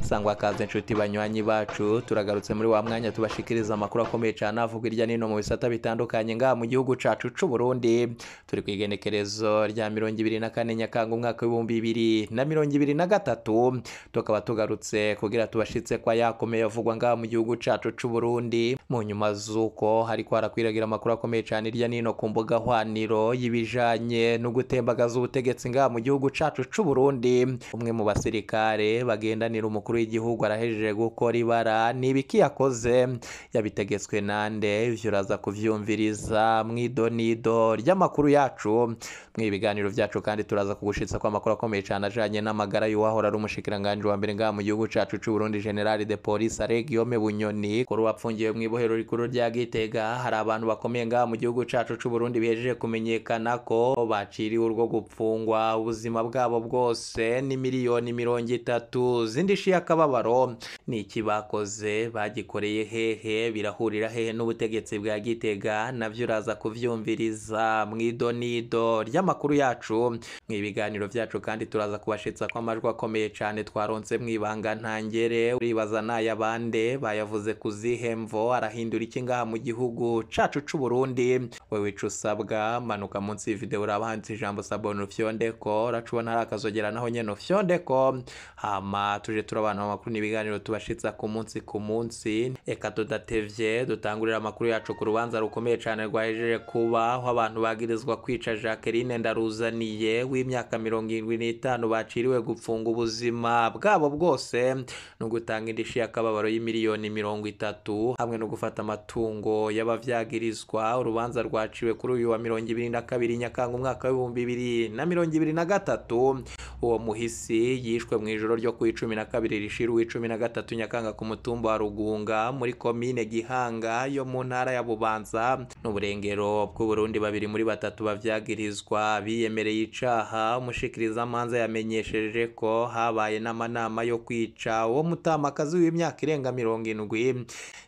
sangwa kaze inshuti banywanyi bacu turagarutse muri wa mwanya tubashikiriza amakuru akomeye cyane avuga irya nino mu bisata bitandukanye ngaha mu gihugu cacu c'u Burundi turi ku igenekerezo rya mirongo ibiri na kane nyakanga umwaka w'ibihumbi bibiri na mirongo ibiri na gatatu tukaba tugarutse kugira tubashitse kwa yakomeye avugwa ngaha mu gihugu cacu c'u Burundi mu nyuma z'uko hariko harakwiragira amakuru akomeye cyane irya nino ku mbuga hwaniro y'ibijanye no gutembagaza ubutegetsi ngaha mu gihugu cacu c'u Burundi umwe mu basirikare bagendanira umukuru w'igihugu arahejeje gukora ibara ni ibiki yakoze yabitegetswe nande ivyo uraza kuvyumviriza mw'idonido ry'amakuru yacu mw'ibiganiro vyacu kandi turaza kugushitsa ko amakuru akomeye cyane ajanye n'amagara y'uwahora ari umushikiranganji wa mbere ngaha mu gihugu cacu c'u Burundi General de Police Aregiome Bunyoni kuri wapfungiwe mw'ibohero rikuru rya Gitega hari abantu bakomeye ngaha mu gihugu cacu c'u Burundi bihejeje kumenyekana ko baciriwe urwo gupfungwa ubuzima bwabo bwose ni miliyoni mirongo itatu zindi y'akababaro ni iki bakoze bagikoreye hehe birahurira hehe n'ubutegetsi bwa Gitega navyo uraza kuvyumviriza mw'idonido ry'amakuru yacu mw'ibiganiro vyacu kandi turaza kubashitsa ko amajwi akomeye cane twaronse mw'ibanga ntangere uribaza n'ayabande bayavuze ku zihe mvo arahindura iki ngaha mu gihugu cacu c'u Burundi wewe ico usabwa manuka munsi y'ivideo uraba handitse ijambo sabone ufyondeko uracubona hari akazogera naho nyene ufyondeko hama tuje turabana amakuru n'ibiganiro tubashitsa ku munsi ku munsi eka tudatevye dutangurira amakuru yacu ku rubanza rukomeye cane rwahejeje kuba aho abantu bagirizwa kwica Jacqueline Ndaruzaniye w'imyaka mirongo irindwi n'itanu baciriwe gupfunga ubuzima bwabo bwose no gutanga indishi y'akababaro y'imiliyoni mirongo itatu hamwe no gufata amatungo y'abavyagirizwa urubanza rwaciwe kuri uyu wa mirongo ibiri na kabiri nyakanga umwaka w'ibihumbi bibiri na mirongo ibiri na gatatu uwo muhisi yishwe mu ijoro ryo ku icumi na kabiri rishira uw'icumi na gatatu nyakanga ku mutumba wa rugunga muri komine gihanga yo mu ntara ya bubanza n'uburengero bw'uburundi babiri muri batatu bavyagirizwa biyemereye icaha umushikirizamanza yamenyesheje ko habaye n'amanama yo kwica uwo mutamakazi w'imyaka irenga mirongo indwi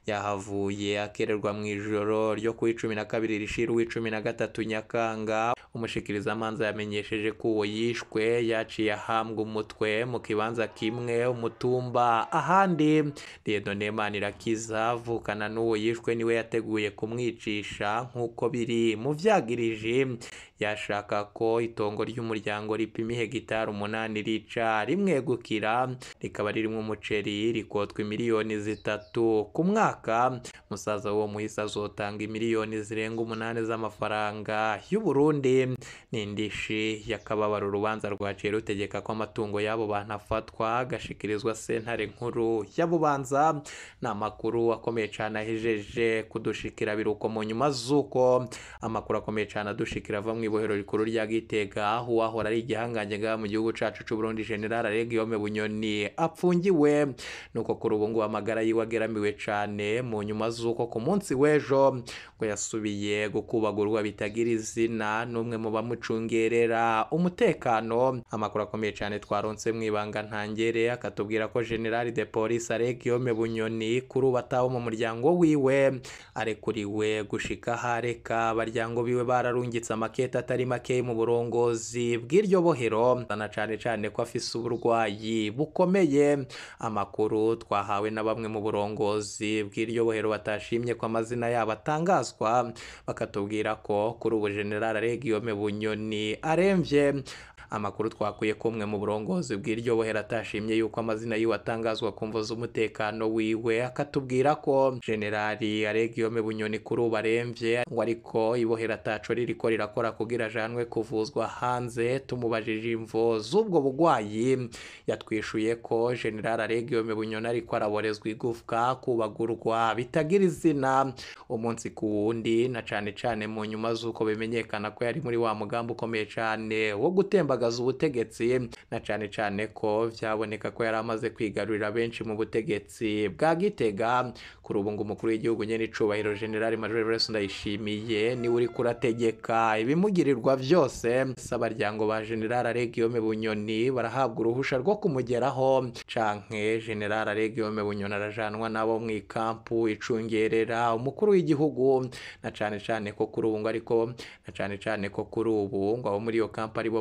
yahavuye akererwa mu ijoro ryo ku icumi na kabiri rishira uw'icumi na gatatu nyakanga umushikirizamanza yamenyesheje ko uwo yishwe yaciye ahambwa umutwe mu kibanza kimwe umutumba ahandi Dieudonne Manirakiza avukana n'uwo yishwe niwe yateguye kumwicisha nk'uko biri mu vyagirije yashaka ko itongo ry'umuryango ripima ihegitari umunani rica rimwegukira rikaba ririmwo umuceri rikotwa miliyoni zitatu ku mwaka musaza w'uwo muhisi azotanga miliyoni zirenga umunani z'amafaranga y'u Burundi n'indishi yakababara urubanza rwaciye rutegeka ko amatungo y'abo bantu afatwa agashikirizwa sentare nkuru ya Bubanza ni amakuru akomeye cyane ahejeje kudushikira biruko mu nyuma z'uko amakuru akomeye cyane adushikira ava mu ibohero rikuru rya Gitega uwahora ari igihangange ngaha mu gihugu cacu c'u Burundi General Aregiome Bunyoni apfungiwe nuko kuri ubu ngubu amagara yiwe ageramiwe cane mu nyuma z'uko ku munsi w'ejo ngo yasubiye gukubagurwa bitagira izina n'umwe mu bamucungerera umutekano amakuru akomeye cyane twaronse mw'ibanga ntangere akatubwira ko General de Police Aregiome Bunyoni kuri ubu atabo mu muryango wiwe arekuriwe gushika hareka abaryango biwe bararungitse amakete atari make mu burongozi bw'iryo bohero na cane cane ko afise uburwayi bukomeye amakuru twahawe na bamwe mu burongozi bw'iryo bohero batashimye ko amazina yabo atangazwa bakatubwira ko kuri ubu General Aregiome Bunyoni aremvye amakuru twakuye ko umwe mu burongozi bw'iryo bohero atashimye yuko amazina yiwe atangazwa ku mvo z'umutekano wiwe akatubwira ko generali Aregiome Bunyoni kuri ubu aremvye ngo ariko ibohero ataco ririko rirakora kugira ajanwe kuvuzwa hanze tumubajije imvo z'ubwo bugwayi yatwishuye ko general Aregiome Bunyoni ariko araborezwa igufwa kubagurwa bitagira izina umunsi ku wundi na cane cane mu nyuma z'uko bimenyekana ko yari muri wa mugambi ukomeye cane wo gutembagaza ubutegetsi na cane cane ko vyaboneka ko yari amaze kwigarurira benshi mu butegetsi bwa Gitega kuri ubu ngo umukuru w'igihugu nyene icubahiro general Major Everest Ndayishimiye niwe uri kurategeka ibimugirirwa vyose sabaryango ba general Aregiome Bunyoni barahabwa uruhusha rwo kumugeraho canke general Aregiome Bunyoni arajanwa nabo mu ikampu icungerera umukuru w'igihugu na cane cane ko kuri ubu ngo ariko na cane cane ko kuri ubu ngo abo muri iyo kampu aribo bariko bara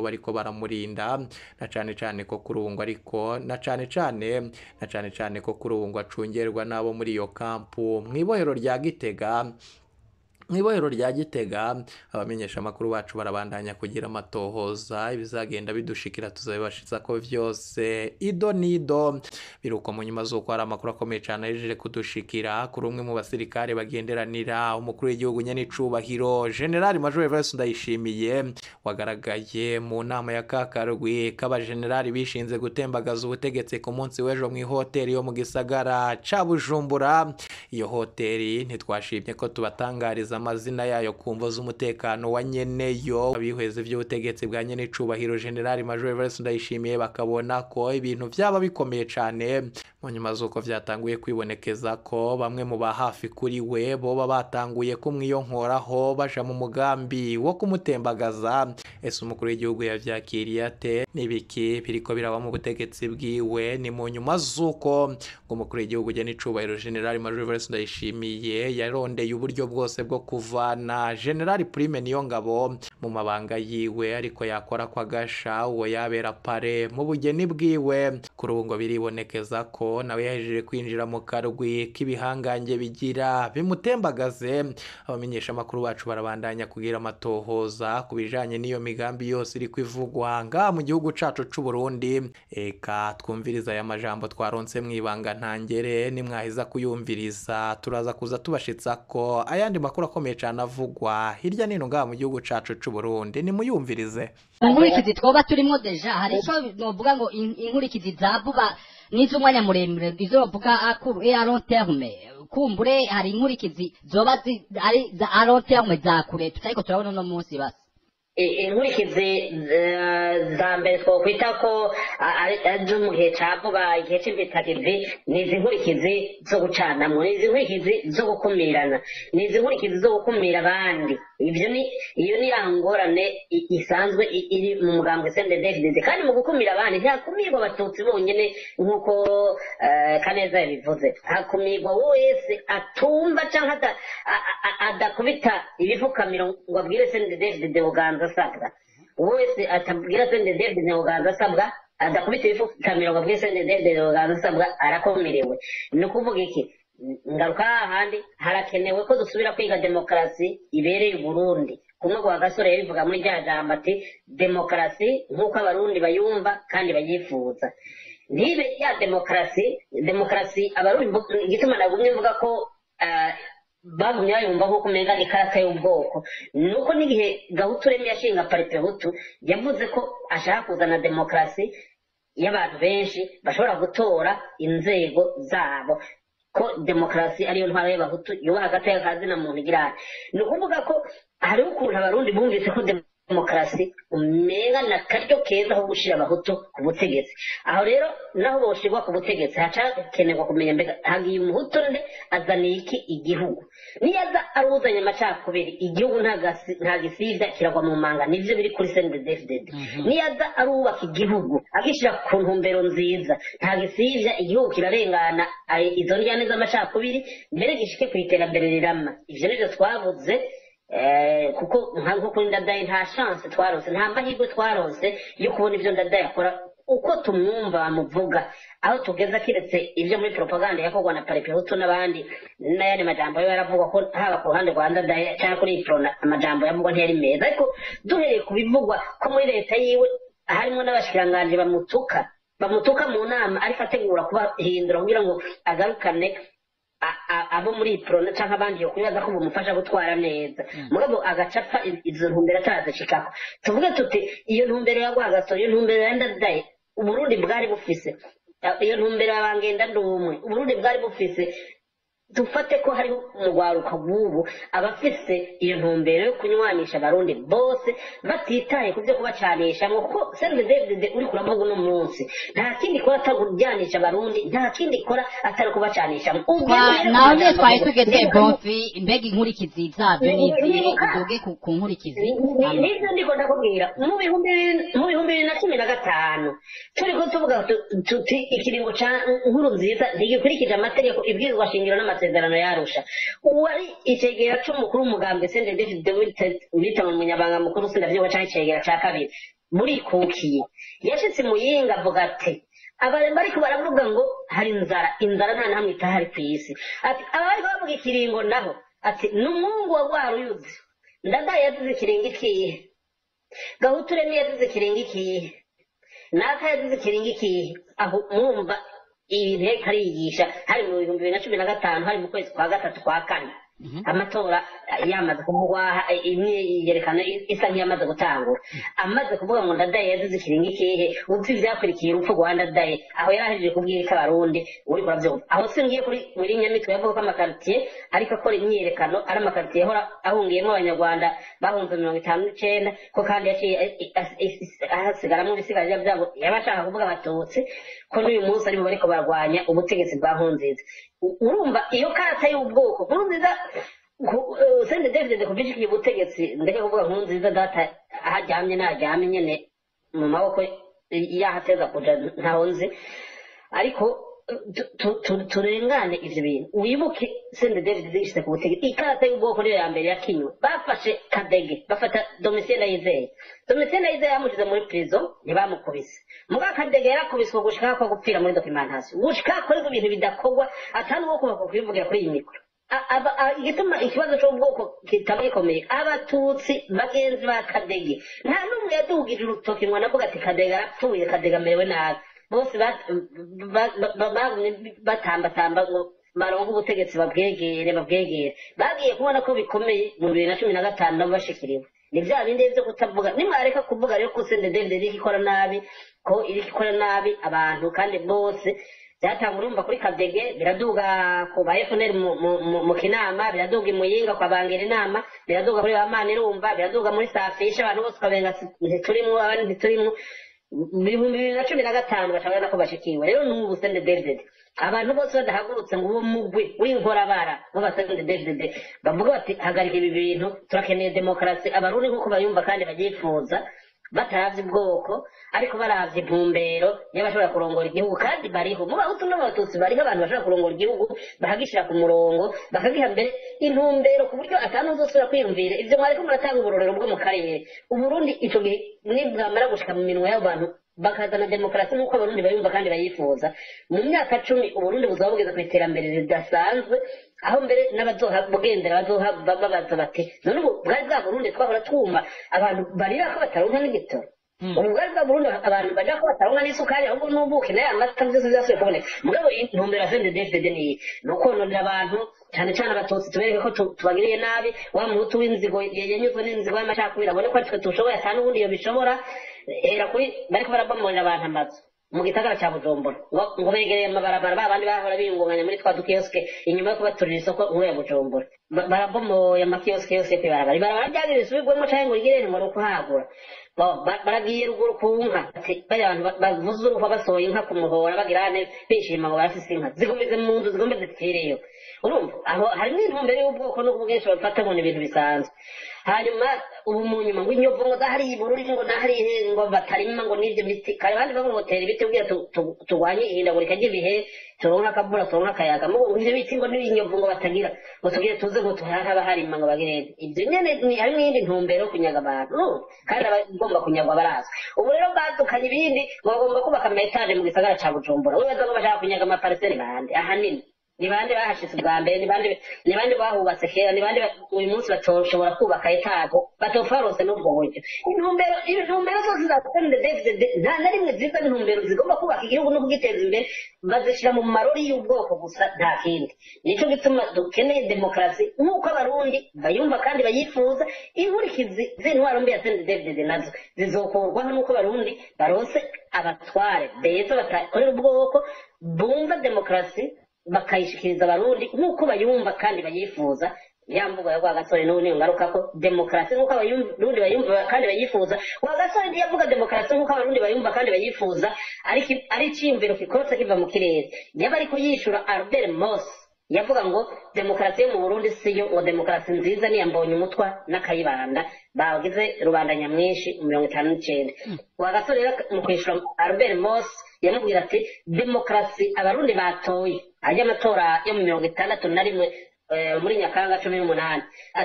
baramurinda na cane cane ko kurungwa ariko na cane cane na cane cane ko kurungwa acungerwa n'abo muri iyo kampu mw'ibohero rya Gitega mw'ibohero rya Gitega abamenyesha amakuru bacu barabandanya kugira amatohoza ibizagenda bidushikira tuzabibashiza ko vyose ido nido biruko mu nyuma z'uko hari amakuru akomeye cane ahejeje kudushikira kuri umwe mu basirikare bagenderanira umukuru w'igihugu nyene icubahiro General Major Everest Ndayishimiye wagaragaye mu nama ya kakarwi k'abajenerali bishinze gutembagaza ubutegetsi ku munsi w'ejo mw'ihoteli yo mu gisagara ca Bujumbura iyo hoteli ntitwashimye ko tubatangariza amazina yayo ku mvo z'umutekano wa nyeneyo abihweze vy'ubutegetsi bwa nyene icubahiro General Major Everest Ndayishimiye bakabona ko ibintu vyaba bikomeye cane mu nyuma z'uko vyatanguye kwibonekeza ko bamwe mu ba hafi kuri we boba batanguye kumwiyonkoraho baja mu mugambi wo kumutembagaza ese umukuru w'igihugu yavyakiriye ate n'ibiki biriko biraba mu butegetsi bwiwe ni mu nyuma z'uko ngo umukuru w'igihugu ugena icubahiro General Major Everest Ndayishimiye yarondeye uburyo bwose bwo kuvana General Prime Niyongabo mu mabanga yiwe ariko yakora kwa gasha uwo yabera pare mu bugeni bwiwe kuri ubu ngo biribonekeza ko nawe yahejeje kwinjira mu karwi k'ibihangange bigira bimutembagaze abamenyesha amakuru bacu barabandanya kugira amatohoza ku bijanye n'iyo migambi yose iri kwivugwa ngaha mu gihugu cacu c'u Burundi eka twumviriza aya majambo twaronse mw'ibanga ntangere nimwahiza kuyumviriza turaza kuza tubashitsa ko ayandi makuru akomeye cane avugwa hirya nino ngaha mu gihugu cacu c'u Burundi nimuyumvirize inkurikizi twoba turimo deja hari ico novuga ngo in- inkurikizi za vuba n'iz'umwanya muremure izo bavuga akuru e long terme kumbure hari inkurikizi zoba zi- ari za a long terme za kure tutariko turabona uno munsi basi I- inkurikizi eh, za mbere twokwita ko a- ari ari zo mu gihe ca vuba igihe c'imvitakivi ni izi nkurikizi zo gucanamwo ni izi nkurikizi zo gukumirana ni izi nkurikizi zo gukumira abandi ivyo ni iyo ni ya ngorane i- isanzwe i- iri mu mugambwe CNDD-FDD kandi mu gukumira abandi ntihakumirwa abatutsi bonyene nk'uko eh, kaneza yabivuze hakumirwa wese atumva canke ata- a- a- adakubita ibifukamiro ngo abwire CNDD-FDD buganza asabwa wese atabwira CNDD-FDD buganza asabwa adakubita ibifukamiro ngo abwire CNDD-FDD buganza asabwa arakomerewe ni ukuvuga iki ngaruka hahandi harakenewe ko dusubira kwiga demokarasi ibereye uburundi kumwe kwa gasore yabivuga muri rya jambo ati demokarasi nk'uko abarundi bayumva kandi bayifuza ntibe ya demokarasi demokarasi abarundi mvu- igituma nagumye mvuga ko ah, bagumye bayumva nk'uko umenga ni ikarata y'ubwoko nuko n'igihe gahutu remi yashinga parite hutu yavuze ko ashaka kuzana demokarasi y'abantu benshi bashobora gutora inzego zabo ko demokarasi ariyo ntwaro y'abahutu yubaha agateka ka zina muntu igira ni ukuvuga ko hariho ukuntu abarundi bumvise ko demokarasi umenga na karyo keza ko gushira abahutu ku butegetsi aho rero naho boshirwa ku butegetsi hacakenerwa kumenya mbega hagiye umuhutu nde azaniye iki igihugu niyaza ari uzanye amacakubiri igihugu nta gasi- nta gisivya kiragwa mu manga nivyo biri kuri CNDD-FDD niyaza ari uwubaka igihugu agishira ku ntumbero nziza nta gisivya igihugu kirarengana ayo- izo njyane z'amacakubiri mbere gishike ku iterambere rirama ivyo nivyo twabuze Eh, kuko nka nko kuri ndadaye nta chance twaronse nta mahirwe twaronse yo kubona ivyo ndadaye akora uko tumwumva bamuvuga aho tugeza kiretse ivyo muri propaganda yakorwa na paripehutu n'abandi n'ayandi majambo yo yaravugwa ko haba ku ruhande rwa ndadaye cyangwa kuri iprona amajambo yavugwa ntiyari meza ariko duhereye ku bivugwa ko muri leta yiwe harimo n'abashikiranganji bamutuka bamutuka mu nama ariko ategura kubahindura kugira ngo agarukane a- a- abo muri prona canke abandi yo kwibaza ko bumufasha gutwara neza mugabo agacapa i- izo ntumbero atarazishikako tuvuge tuti iyo ntumbero ya rwagaso iyo ntumbero ya ndadaye uburundi bwari bufise A- iyo ntumbero ya bangenda ndumwe uburundi bwari bufise dufate ko hariho umugwaruka w'ubu abafise iyo ntumbero yo kunywanisha abarundi bose batitaye ku byo kubacanishamwo kuko sende david uri kuravuga uno munsi nta kindi ikora atari kujyanisha abarundi nta kindi ikora atari kubacanishamo Twa- naho nyine twari tugeze bonfi mbega inkurikizi zabyo ni izihe uduge ku ku nkurikizi Hama. nibyo ndiko ndakubwira mu bihumbi bibiri- mu bihumbi bibiri na cumi na gatanu turiko tuvuga tu- tuti ikiringo ca nkuru nziza ntigikurikije amategeko ibwirizwa shingiro n'amasezerano yarusha uwari icegera c'umukuru w'umugambwe sende david wita mu munyabanga mukuru sindavyibuka canke icegera ca kabiri burikukiye yashitse muyinga avuga ati abantu bariko baravuga ngo hari inzara inzara nta namwe itahari ku isi ati aba bariko bavuga ikiringo naho ati ni umwungu wa rwa ruyuzi ndadaye yazize ikiringo ikihe gahuture niyo yazize ikiringo ikihe naka yazize ikiringo ikihe aho mwumva ibintu yariko ariyigisha hari mu bihumbi bibiri na cumi na gatanu hari mu kwezi kwa gatatu kwa kane amatora yamaze kuvugwa imwe yerekana isa nk'iyamaze gutangura amaze kuvuga ngo ndadaye yazize ikiringo ikihe uzi ivyakurikiye urupfu rwa ndadaye aho yari ahejeje kubwirika abarundi uriko uravyumva aho singiye kuri muri nyamitwe yavuga ko amakaritiye ariko akora imyiyerekano ari amakaritiye ahora ahungiyemo abanyarwanda bahunze mirongo itanu n'icenda ko kandi yaciye hasigaramwo ibisigarira vyabo yaba ashaka kuvuga abatutsi ko n'uyu munsi aribo bariko barwanya ubutegetsi bwa nkurunziza U- urumva iyo karata y'ubwoko nkurunziza ku- eh, sende david kuva ishikiye ubutegetsi ndeke kuvuga nkurunziza data aho aryamye naryamye nyene mu maboko yahateza kuja ntaho nzi ariko tu- tu- tu- turengane ivyo bintu wibuke sende david zishyize ku butegetsi ikarata y'ubwoko niyo ya mbere yakinywe bafashe kadege bafata domitien ndayizeye domitien ndayizeye bamushize muri prison ntibamukubise muga kadege yarakubiswe gushika ko gupfira muri documentation gushika akorerwa ibintu bidakorwa atari uwo kubaka kubivugira kuri iyi mikoro A- aba- a- igituma ikibazo c'ubwoko kitaba gikomeye abatutsi bagenzi ba kadege nta n'umwe yadugije urutoki ngo anavuga ati kadege arapfuye kadege amerewe nabi bose ba- ba- ba- ba- bagumye batambatamba ngo baronke ubutegetsi babwegere babwegere bagiye kubona ko bikomeye mu bibiri na cumi na gatanu nabo bashikiriwe ni bya bindi byo kutavuga nimwareka kuvuga rero ko sende david iriko ikora nabi ko iriko ikora nabi abantu kandi bose byatanga urumva kuri kadege biraduga ku ba fnl mu- mu- mu- mu kinama biraduga i muyinga kwa bangira inama biraduga kuri ba manirumva biraduga muri safisha abantu bose ukabenga si- ntiturimwo abandi ntiturimwo mu bihumbi bibiri na cumi na gatanu bashobora ko bashikiwe rero n'ubu sende david abantu bose badahagurutse ngo uwo mugwi w'inkorabara w'abasende david bavuga bati hagarika ibi bintu turakeneye demokarasi abarundi nk'uko bayumva kandi babyifuza bataravye ubwoko ariko baravye intumbero y'abashobora kurongora igihugu kandi bariho mu bahutu n'abatutsi bariho abantu bashobora kurongora igihugu bahagishira ku murongo bakagiha mbere intumbero ku buryo atanu uzosubira kwiyumvira ivyo mwariko muratanga uburorero bwo mu karere uburundi ico gihe nibwamara gushika mu minwa y'abantu bakazana demokarasi nk'uko abarundi bayumva kandi bayifuza mu myaka cumi uburundi buzaba bugeze ku iterambere ridasanzwe aho mbere n'abazohabugendera babaza bati none ubu bwari bwa burundi twahora twumva abantu barira ko bataronka n'igitoro ubu bwari bwa burundi abantu baja ko bataronka n'isukari ahubwo n'ubuki nayo amata byose byasubiye kuboneka mugabo intumbero ya sende dfd niyi ni ukononera abantu cyane cyane abatutsi tubereke ko tu- tubagiriye nabi wa muhutu w'inzigo yanyuzwe n'inzigo y'amacakubiri abone ko ari twe tushoboye ata n'ubundi iyo bishobora hera kuri bariko barabomorera abantu amazu mu gisagara cya bujumbura ngo ngo begereye amabarabara ba bandi bahora biyungunganya muri twa dukiyosike inyuma yo kubaturira isoko nkuru ya bujumbura Ba- barabomoye amakiyosike yose yo kwibarabara ibarabara ryagira risubirwemo canke ngo rigire ngo ni ukuhagura Bo, ba- baragiye ruguru ku nka ati bariya bantu ba- bavuze uruhwa basohoye inka ku muhora bagirane bishima ngo barafise inka zigumize mu nzu zigombe zipfireyo urumva aho harimo intumbero y'ubwoko n'ubwo bwinshi babifata ngo ni ibintu bisanzwe hanyuma ubu mu nyuma ngo inyovu ngo zahariye ibururi ngo nahariye ngo batarima ngo n'ibyo biti kare abandi bavuga ngo tera ibiti kugira tu- tu- turwanye ihindagurika ry'ibihe turonke akavura turonke akayaga mugo ngo ivyo biti ngo n'ibinyovu ngo batagira ngo tugire tuze ngo tuhaba harima ngo bagire ibyo nyene ni harimo iyindi ntumbero yo kunyaga abantu urumva? kandi abagomba kunyagwa barazwi ubu rero badukanye ibindi ngo bagomba kubaka amayetaje mu gisagara ca bujumbura wibaza ngo bashaka kunyaga amapariseri bande ahanini ni bande bahashitse ubwa mbere ni bande ni bande bahubatse kera ni bande ba- uyu munsi batoshobora kubaka etago batofarose n'ubwo buryo intumbero intumbero zose za sende david nta na rimwe ziza intumbero zigomba kubaka igihugu no kugiteza imbere bazishyira mu marori y'ubwoko gusa nta kindi nico gituma dukeneye demokarasi nk'uko abarundi bayumva kandi bayifuza inkurikizi z'intwaro mbi ya sende david nazo zizokurwaho n'uko abarundi barose abatware beza batakorera ubwoko bumva demokarasi bakayishikiriza abarundi nk'uko bayumva kandi bayifuza ya mvugo ya rwagasore n'ubu niyo ngaruka ko demokarasi nk'uko abarundi bayumva kandi bayifuza rwagasore ntiyavuga demokarasi nk'uko abarundi bayumva kandi bayifuza ariko ari iciyumviro kikorotse kiva mu kirere yaba ariko yishura albert moss yavuga ngo demokarasi yo mu burundi siyo ngo demokarasi nziza niya mbonye umutwa n'akayibanda bagize rubanda nyamwinshi mirongo itanu n'icenda rwagasore rero mu kwishura albert moss yamubwira ati demokarasi abarundi batoye ajya amatora yo mu mirongo itandatu na rimwe eh, muri nyakanga cumi n'umunani ati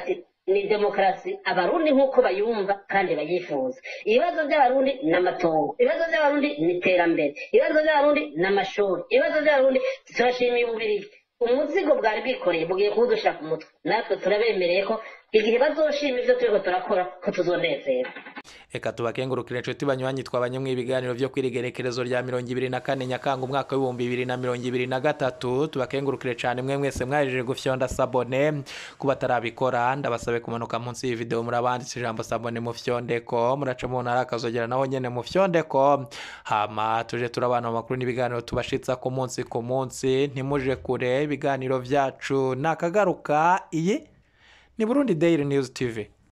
ni demokarasi abarundi nk'uko bayumva kandi bayifuza ibibazo by'abarundi ni amatongo ibibazo by'abarundi ni iterambere ibibazo by'abarundi ni amashuri ibibazo by'abarundi turashimiye ububirigi umuzigo bwari bwikoreye bugiye kuwudushyira ku mutwe natwe turabemereye ko igihe bazoshima ibyo turiko turakora ko tuzonezera reka tubakengurukire inshuti banywanyi twabanye mu ibiganiro byo kwirigerekerezo rya mirongo ibiri na kane nyakanga umwaka w'ibihumbi bibiri na mirongo ibiri na gatatu tubakengurukire cyane mwe mwese mwajeje gufyonda sabone kuba atarabikora ndabasabe kumanuka munsi y'iyi video murabanditse ijambo sabone mu fyondeko muraca mu ntara akazogera naho nyene mu fyondeko hama tuje turabana mu makuru n'ibiganiro tubashitsa ku munsi ku munsi ntimuje kure ibiganiro vyacu nakagaruka iyi ni Burundi Daily News TV